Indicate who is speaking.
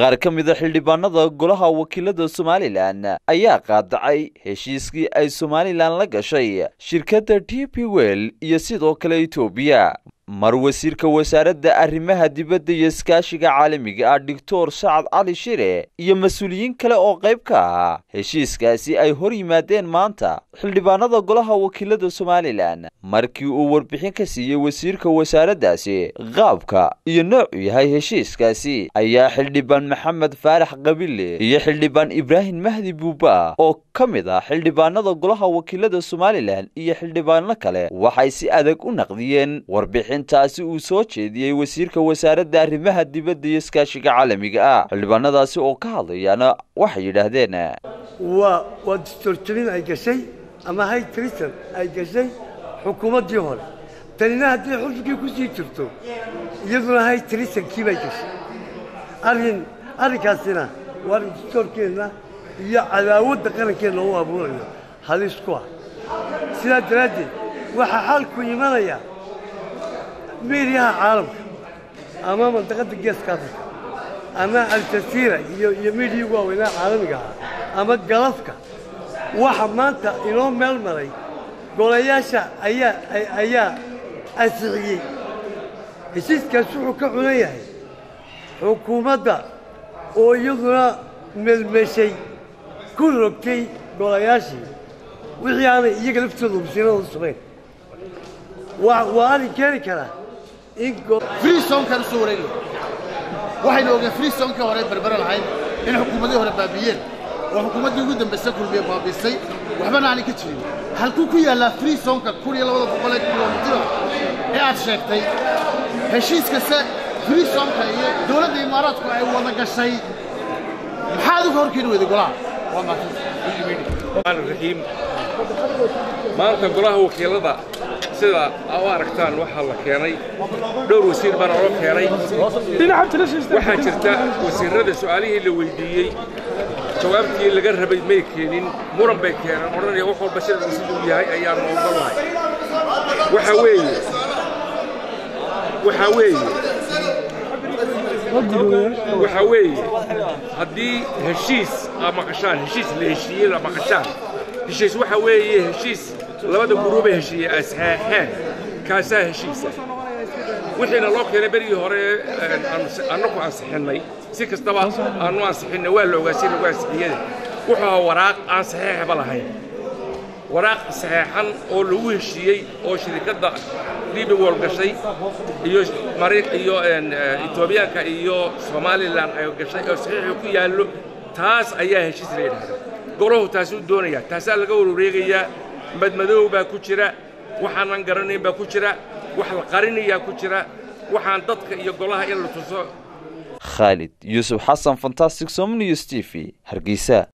Speaker 1: qaar ka mida xildhibaanada golaha wakiilada somalilan ayaa qaadacay heshiiskii ay somalilan la gashay shirkadda t p wel iyo sidoo kale etoobiya mar wasiirka wasaaradda arrimaha dibadda iyo iskaashiga caalamiga ah doctor sacad cali shire iyo mas-uuliyiin kale oo qayb ka ahaa heshiiskaasi ay hor yimaadeen maanta xildhibaanada golaha wakiilada somalilan markii uu warbixin ka siiyey wasiirka wasaaraddaasi qaabka iyo noocu yahay heshiiskaasi ayaa xildhibaan maxamed faarax qabile iyo xildhibaan ibraahim mahdi buuba oo ka mid ah xildhibaanada golaha wakiilada somalilan iyo xildhibaano kale waxay si adag u naqdiyeen warbixin taasi uu soo jeediyey wasiirka wasaaradda arrimaha dibadda iyo iskaashiga caalamiga ah xildhibaanadaasi oo ka hadlayaana waxay yidhaahdeen
Speaker 2: waa waa distorjabin ay gashay ama hay tristan ay gashay xukuumaddii hore tanina haddii xulfigii ku sii jirto iyaduna hay tristankii bay gashay arrin arrinkaasina waa arrin distoorkeenna iyo cadaawadda qarankeenna u abuurayo halis ku ah sidaa daraaddeed waxaa xaalku imanaya miiryaha caalamka ama mandaqadda geeska afrika ama aljasiira iyo iyo miidhii ugu waaweynaa caalamiga ahaa ama galafka waxa maanta inoo meel maray golayaasha ayaa ayaa ansixiyey heshiiskaas wuxuu ka cunan yahay xukuumadda oo iyaduna melmeshay ku rogtay golayaashii wixii aanay iyaga laftooda wasiiradooda samayn waa arrin keeni karaa
Speaker 3: freesonkan usoo wareegay waxaynu ogeen freesonka hore berbere lahayd in xukuumadii hore baabiiyeen oo xukuumaddii ugu dambaysa kulmiye baabiisay waxbana aanay ka jirin halkuu ku yaallaa freesonka kun iyo labada boqolee kilomitira ee aad sheegtay heshiiskase freesonka iyo dowladda imaaraadku ay wada gashay maxaad uga horkeeni weyday golaha
Speaker 4: raxiim maanta golaha wakiilada sida u aragtaan waxaa la keenay dhowr wasiir baana loo keenay waxaa jirta wasiirrada su'aalihii la weyddiiyey jawaabtii laga rabay may keenin muran bay keeneen odhanaya wax walba sida siduu yahay ayaanu ogolahay waxaa weeye waxaa weeye waxaa weeye haddii heshiis aad maqashaan heshiis la heshiiyey la maqashaan heshiis waxaa weeye heshiis labada guruubay heshiiyey ay saxeexeen kaasaa heshiisa wixiina loo keenay berigii hore annaku ansixinnay si kastaba aanu ansixinnay waa la ogaa si lagu ansixiyada wuxuu ahaa waraaq aan saxeexba lahayn waraaq saxeexan oo lagu heshiiyey oo shirikadda libi wol gashay iyo iyo etoobiyaanka iyo somalilan ay gashay oo saxiixu ku yaallo taas ayaa heshiis la yidhahda golahu taasuu doonaya taasaa laga warwareegayaa madmadow baa ku jira waxaanan garanayn baa ku jira wax la qarinayaa ku jira waxaan dadka iyo golaha in la tuso
Speaker 1: khaalid yuusuf xasan fantastic somnews t v hargeysa